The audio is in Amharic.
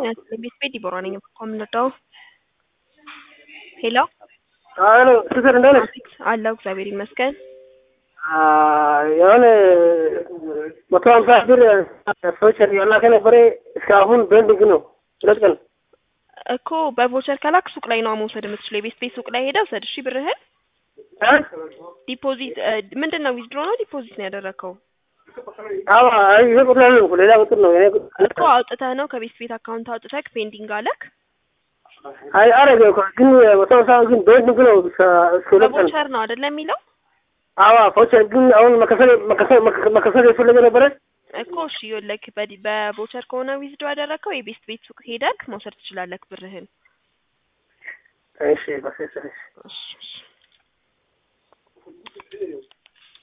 ቤት ቤት ዲቦራ ነኝ ከምንወደው ሄሎ ሄሎ ሲስተር እንደት ነሽ? አለሁ እግዚአብሔር ይመስገን። የሆነ መቶ ሀምሳ ብር ሰዎች ያላከ ነበረ እስካሁን ቤንዲንግ ነው። ሁለት ቀን እኮ በቮቸር ከላክ ሱቅ ላይ ነው መውሰድ የምትችለው። የቤት ቤት ሱቅ ላይ ሄደህ ውሰድ። እሺ ብርህን ዲፖዚት ምንድን ነው ዊዝድሮ ነው ዲፖዚት ነው ያደረግከው? አዎ ይሄ ቁጥር ነው ሌላ ቁጥር ነው። የኔ ቁጥር እኮ አውጥተህ ነው ከቤት ቤት አካውንት አውጥተህ ፔንዲንግ አለክ። አይ አረገ እኮ ግን መቶ ሀምሳ ግን ቤንዲንግ ነው እስከ እስከ ሁለት ቀን በቮቸር ነው አይደለ የሚለው አዎ ፎቸር ግን አሁን መከፈል መከፈል መከፈል የፈለገ ነበረ እኮ እሺ ይኸውልህ በዲ- በቮቸር ከሆነ ዊዝድሮ ያደረግከው የቤት ቤት ሱቅ ሄደክ መውሰድ ትችላለህ ብርህን። እሺ በስ እሺ እሺ